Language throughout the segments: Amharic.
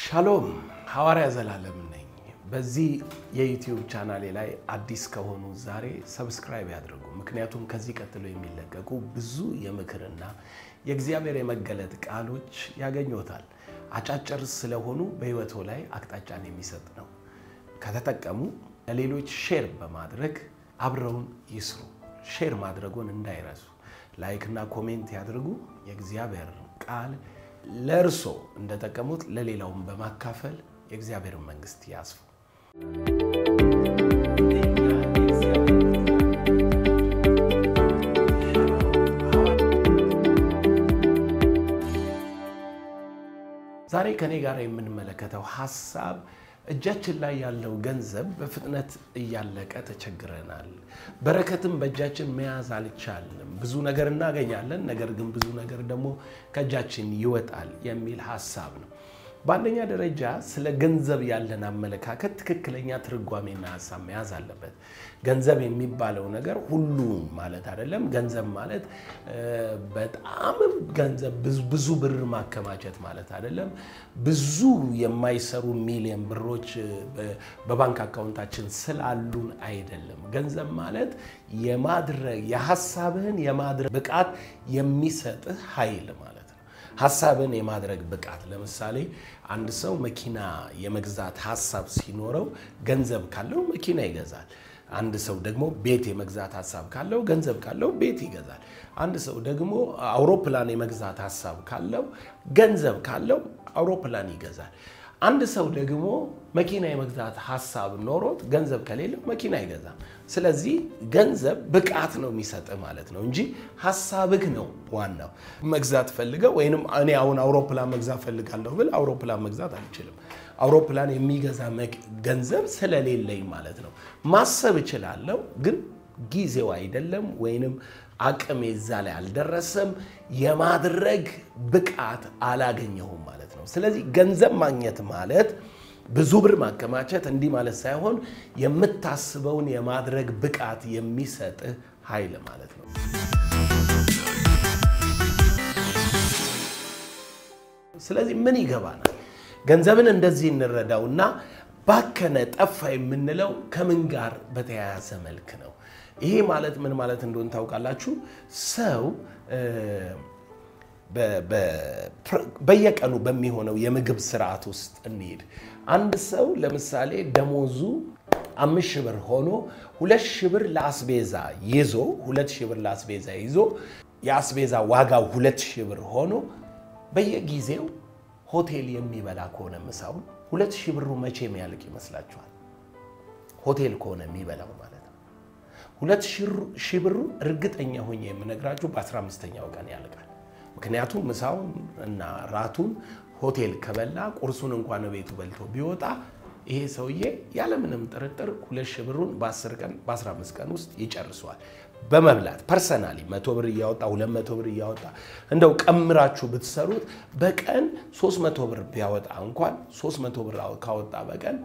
ሻሎም ሐዋርያ ዘላለም ነኝ። በዚህ የዩቲዩብ ቻናሌ ላይ አዲስ ከሆኑ ዛሬ ሰብስክራይብ ያድርጉ። ምክንያቱም ከዚህ ቀጥሎ የሚለቀቁ ብዙ የምክርና የእግዚአብሔር የመገለጥ ቃሎች ያገኙታል። አጫጭር ስለሆኑ በሕይወቶ ላይ አቅጣጫን የሚሰጥ ነው። ከተጠቀሙ ለሌሎች ሼር በማድረግ አብረውን ይስሩ። ሼር ማድረጉን እንዳይረሱ። ላይክና ኮሜንት ያድርጉ። የእግዚአብሔር ቃል ለእርሶ እንደጠቀሙት ለሌላውን በማካፈል የእግዚአብሔርን መንግስት ያስፉ። ዛሬ ከኔ ጋር የምንመለከተው ሀሳብ እጃችን ላይ ያለው ገንዘብ በፍጥነት እያለቀ ተቸግረናል። በረከትም በእጃችን መያዝ አልቻልንም። ብዙ ነገር እናገኛለን፣ ነገር ግን ብዙ ነገር ደግሞ ከእጃችን ይወጣል የሚል ሀሳብ ነው። በአንደኛ ደረጃ ስለ ገንዘብ ያለን አመለካከት ትክክለኛ ትርጓሜና ሀሳብ መያዝ አለበት። ገንዘብ የሚባለው ነገር ሁሉ ማለት አይደለም። ገንዘብ ማለት በጣም ገንዘብ ብዙ ብር ማከማቸት ማለት አይደለም። ብዙ የማይሰሩ ሚሊዮን ብሮች በባንክ አካውንታችን ስላሉን አይደለም። ገንዘብ ማለት የማድረግ የሀሳብህን የማድረግ ብቃት የሚሰጥህ ኃይል ማለት ነው። ሀሳብን የማድረግ ብቃት ለምሳሌ አንድ ሰው መኪና የመግዛት ሀሳብ ሲኖረው ገንዘብ ካለው መኪና ይገዛል። አንድ ሰው ደግሞ ቤት የመግዛት ሀሳብ ካለው ገንዘብ ካለው ቤት ይገዛል። አንድ ሰው ደግሞ አውሮፕላን የመግዛት ሀሳብ ካለው ገንዘብ ካለው አውሮፕላን ይገዛል። አንድ ሰው ደግሞ መኪና የመግዛት ሀሳብ ኖሮት ገንዘብ ከሌለው መኪና አይገዛም። ስለዚህ ገንዘብ ብቃት ነው የሚሰጥህ ማለት ነው እንጂ ሀሳብህ ነው ዋናው። መግዛት ፈልገው ወይንም እኔ አሁን አውሮፕላን መግዛት ፈልጋለሁ ብል አውሮፕላን መግዛት አልችልም። አውሮፕላን የሚገዛ ገንዘብ ስለሌለኝ ማለት ነው። ማሰብ እችላለሁ፣ ግን ጊዜው አይደለም ወይንም አቅሜ እዛ ላይ አልደረሰም። የማድረግ ብቃት አላገኘሁም ማለት ነው። ስለዚህ ገንዘብ ማግኘት ማለት ብዙ ብር ማከማቸት እንዲህ ማለት ሳይሆን የምታስበውን የማድረግ ብቃት የሚሰጥህ ኃይል ማለት ነው። ስለዚህ ምን ይገባናል? ገንዘብን እንደዚህ እንረዳውና ባከነ፣ ጠፋ የምንለው ከምን ጋር በተያያዘ መልክ ነው? ይሄ ማለት ምን ማለት እንደሆነ ታውቃላችሁ? ሰው በየቀኑ በሚሆነው የምግብ ስርዓት ውስጥ እንሄድ። አንድ ሰው ለምሳሌ ደሞዙ አምስት ሺህ ብር ሆኖ ሁለት ሺህ ብር ለአስቤዛ ይዞ ሁለት ሺህ ብር ለአስቤዛ ይዞ የአስቤዛ ዋጋው ሁለት ሺህ ብር ሆኖ በየጊዜው ሆቴል የሚበላ ከሆነ ምሳውን ሁለት ሺህ ብሩ መቼ የሚያልቅ ይመስላችኋል? ሆቴል ከሆነ የሚበላው ማለት ነው። ሁለት ሺህ ብሩ እርግጠኛ ሆኜ የምነግራችሁ በ15ኛው ቀን ያልቃል። ምክንያቱም ምሳውን እና ራቱን ሆቴል ከበላ ቁርሱን እንኳን ቤቱ በልቶ ቢወጣ ይሄ ሰውዬ ያለምንም ጥርጥር ሁለት ሺህ ብሩን በ10 ቀን በ15 ቀን ውስጥ ይጨርሰዋል። በመብላት ፐርሰናሊ መቶ ብር እያወጣ ሁለት መቶ ብር እያወጣ እንደው ቀምራችሁ ብትሰሩት በቀን 300 ብር ቢያወጣ እንኳን 300 ብር ካወጣ በቀን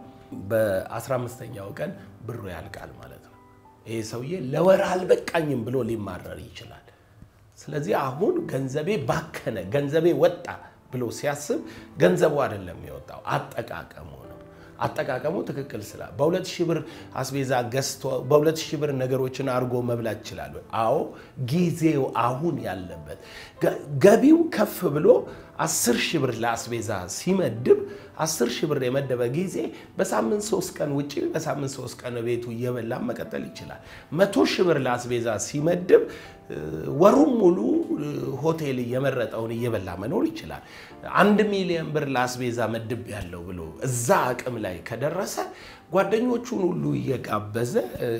በ15ኛው ቀን ብሩ ያልቃል ማለት ነው። ይሄ ሰውዬ ለወር አልበቃኝም ብሎ ሊማረር ይችላል። ስለዚህ አሁን ገንዘቤ ባከነ፣ ገንዘቤ ወጣ ብሎ ሲያስብ ገንዘቡ አይደለም የወጣው አጠቃቀሙ ነው። አጠቃቀሙ ትክክል ስላ በሁለት ሺህ ብር አስቤዛ ገዝቶ በሁለት ሺህ ብር ነገሮችን አድርጎ መብላት ይችላል። አዎ ጊዜው አሁን ያለበት ገቢው ከፍ ብሎ አስር ሺህ ብር ለአስቤዛ ሲመድብ አስር ሺህ ብር የመደበ ጊዜ በሳምንት ሶስት ቀን ውጭ በሳምንት ሶስት ቀን ቤቱ እየበላ መቀጠል ይችላል። መቶ ሺህ ብር ለአስቤዛ ሲመድብ ወሩም ሙሉ ሆቴል እየመረጠውን እየበላ መኖር ይችላል። አንድ ሚሊዮን ብር ለአስቤዛ መድብ ያለው ብሎ እዛ አቅም ላይ ከደረሰ ጓደኞቹን ሁሉ እየጋበዘ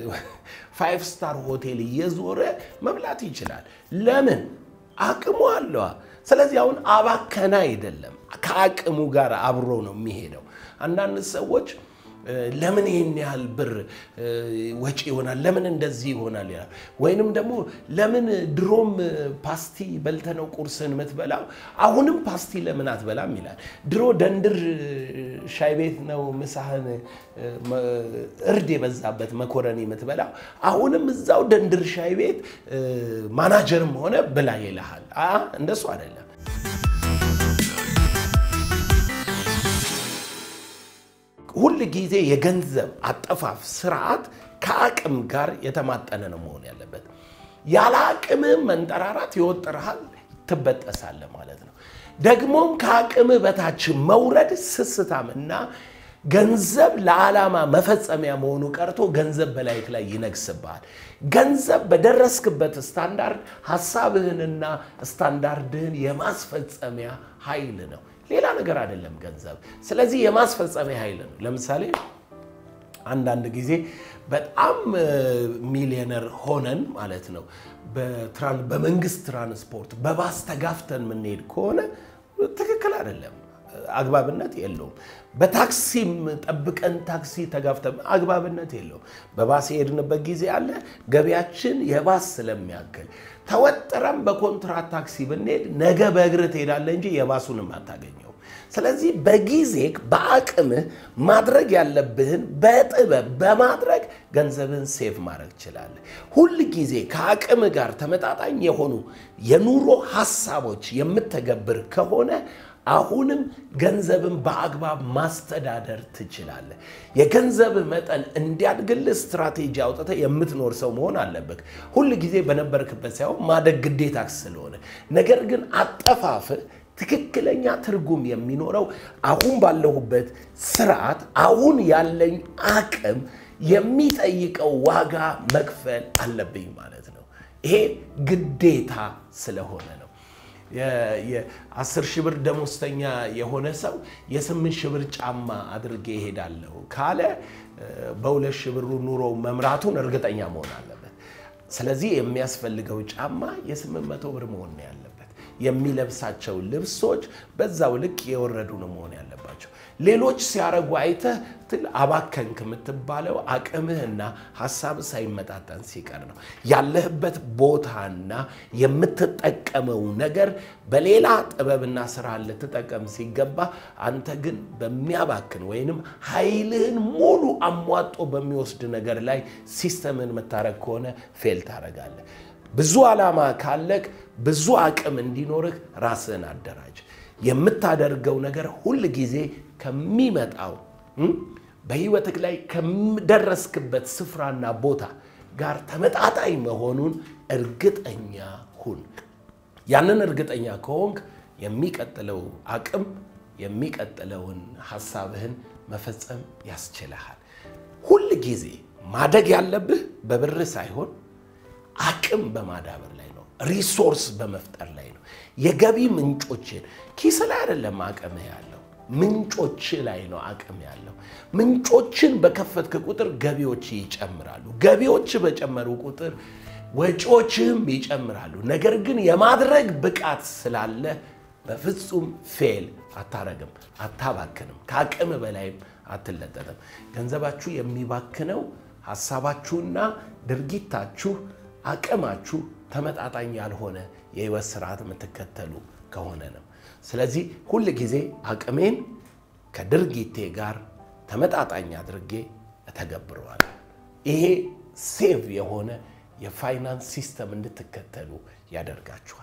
ፋይቭ ስታር ሆቴል እየዞረ መብላት ይችላል። ለምን? አቅሙ አለዋ። ስለዚህ አሁን አባከና አይደለም፣ ከአቅሙ ጋር አብሮ ነው የሚሄደው። አንዳንድ ሰዎች ለምን ይህን ያህል ብር ወጪ ይሆናል? ለምን እንደዚህ ይሆናል ይላል። ወይንም ደግሞ ለምን ድሮም ፓስቲ በልተነው ቁርስን የምትበላው አሁንም ፓስቲ ለምን አትበላም ይላል። ድሮ ደንድር ሻይ ቤት ነው ምሳህን እርድ የበዛበት መኮረኒ የምትበላው አሁንም እዛው ደንድር ሻይ ቤት ማናጀርም ሆነ ብላ ይልሃል። እንደሱ አይደለም። ሁል ጊዜ የገንዘብ አጠፋፍ ስርዓት ከአቅም ጋር የተማጠነ ነው መሆን ያለበት። ያለ አቅምህ መንጠራራት ይወጥርሃል፣ ትበጠሳለህ ማለት ነው። ደግሞም ከአቅምህ በታች መውረድ ስስታምና ገንዘብ ለዓላማ መፈጸሚያ መሆኑ ቀርቶ ገንዘብ በላይክ ላይ ይነግስብሃል። ገንዘብ በደረስክበት ስታንዳርድ ሀሳብህንና ስታንዳርድህን የማስፈጸሚያ ኃይል ነው፣ ሌላ ነገር አይደለም ገንዘብ። ስለዚህ የማስፈጸሚያ ኃይል ነው። ለምሳሌ አንዳንድ ጊዜ በጣም ሚሊዮነር ሆነን ማለት ነው በመንግስት ትራንስፖርት በባስ ተጋፍተን የምንሄድ ከሆነ ትክክል አይደለም፣ አግባብነት የለውም። በታክሲም ጠብቀን ታክሲ ተጋፍተን አግባብነት የለውም። በባስ የሄድንበት ጊዜ አለ። ገቢያችን የባስ ስለሚያክል ተወጥረን በኮንትራት ታክሲ ብንሄድ ነገ በእግር ትሄዳለህ እንጂ የባሱንም አታገኘው። ስለዚህ በጊዜ በአቅምህ ማድረግ ያለብህን በጥበብ በማድረግ ገንዘብህን ሴቭ ማድረግ ትችላለህ። ሁል ጊዜ ከአቅምህ ጋር ተመጣጣኝ የሆኑ የኑሮ ሀሳቦች የምተገብር ከሆነ አሁንም ገንዘብን በአግባብ ማስተዳደር ትችላለህ። የገንዘብህ መጠን እንዲያድግልህ ስትራቴጂ አውጥተህ የምትኖር ሰው መሆን አለብህ። ሁል ጊዜ በነበርክበት ሳይሆን ማደግ ግዴታ ስለሆነ ነገር ግን አጠፋፍህ ትክክለኛ ትርጉም የሚኖረው አሁን ባለሁበት ስርዓት አሁን ያለኝ አቅም የሚጠይቀው ዋጋ መክፈል አለብኝ ማለት ነው። ይሄ ግዴታ ስለሆነ ነው። የአስር ሺህ ብር ደሞዝተኛ የሆነ ሰው የስምንት ሺህ ብር ጫማ አድርጌ እሄዳለሁ ካለ በሁለት ሺህ ብሩ ኑሮ መምራቱን እርግጠኛ መሆን አለበት። ስለዚህ የሚያስፈልገው ጫማ የስምንት መቶ ብር መሆን ነው ያለበት። የሚለብሳቸው ልብሶች በዛው ልክ የወረዱ ነው መሆን ያለባቸው። ሌሎች ሲያረጉ አይተህ ትል አባከንክ የምትባለው አቅምህና ሀሳብ ሳይመጣጠን ሲቀር ነው። ያለህበት ቦታና የምትጠቀመው ነገር በሌላ ጥበብና ስራ ልትጠቀም ሲገባ፣ አንተ ግን በሚያባክን ወይንም ኃይልህን ሙሉ አሟጦ በሚወስድ ነገር ላይ ሲስተምን የምታረግ ከሆነ ፌል ታረጋለህ። ብዙ ዓላማ ካለክ ብዙ አቅም እንዲኖርህ ራስህን አደራጅ። የምታደርገው ነገር ሁል ጊዜ ከሚመጣው በህይወትህ ላይ ከደረስክበት ስፍራና ቦታ ጋር ተመጣጣኝ መሆኑን እርግጠኛ ሁን። ያንን እርግጠኛ ከሆንክ የሚቀጥለው አቅም የሚቀጥለውን ሀሳብህን መፈጸም ያስችልሃል። ሁል ጊዜ ማደግ ያለብህ በብር ሳይሆን አቅም በማዳበር ላይ ነው። ሪሶርስ በመፍጠር ላይ ነው። የገቢ ምንጮችን ኪስ ላይ አይደለም አቅምህ ያለው ምንጮች ላይ ነው አቅም ያለው። ምንጮችን በከፈትክ ቁጥር ገቢዎች ይጨምራሉ። ገቢዎች በጨመሩ ቁጥር ወጪዎችህም ይጨምራሉ። ነገር ግን የማድረግ ብቃት ስላለ በፍጹም ፌል አታረግም፣ አታባክንም፣ ከአቅም በላይም አትለጠጥም። ገንዘባችሁ የሚባክነው ሀሳባችሁና ድርጊታችሁ አቅማችሁ ተመጣጣኝ ያልሆነ የህይወት ስርዓት የምትከተሉ ከሆነ ነው። ስለዚህ ሁል ጊዜ አቅሜን ከድርጊቴ ጋር ተመጣጣኝ አድርጌ እተገብረዋለሁ። ይሄ ሴቭ የሆነ የፋይናንስ ሲስተም እንድትከተሉ ያደርጋችኋል።